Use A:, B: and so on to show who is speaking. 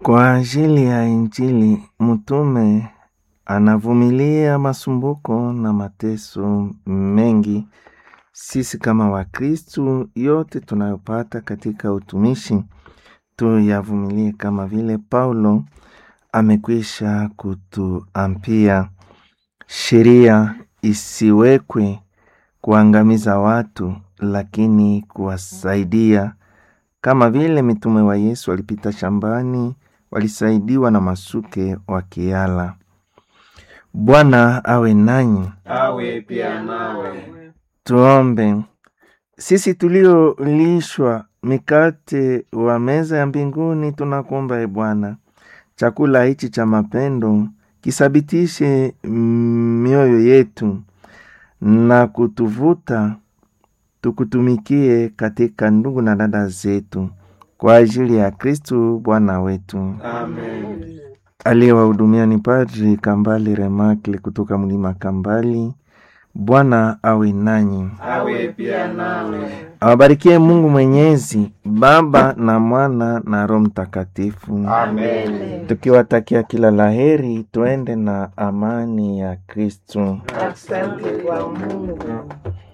A: Kwa ajili ya Injili, mtume anavumilia masumbuko na mateso mengi. Sisi kama Wakristu, yote tunayopata katika utumishi tuyavumilie, kama vile Paulo amekwisha kutuambia, sheria isiwekwe kuangamiza watu, lakini kuwasaidia kama vile mitume wa Yesu walipita shambani, walisaidiwa na masuke wakiala. Bwana awe nanyi.
B: awe pia nawe.
A: Tuombe. Sisi tuliolishwa mikate wa meza ya mbinguni, tunakuomba e Bwana, chakula hichi cha mapendo kisabitishe mioyo yetu na kutuvuta tukutumikie katika ndugu na dada zetu, kwa ajili ya Kristu Bwana wetu.
B: Amen.
A: Aliyewahudumia ni Padri Kambali Remakle kutoka mlima Kambali. Bwana awe nanyi,
B: Awe pia nawe.
A: awabarikie Mungu Mwenyezi, Baba na Mwana na Roho Mtakatifu.
B: Amen.
A: Tukiwatakia kila laheri, tuende na amani ya Kristu.
B: Asante kwa Mungu.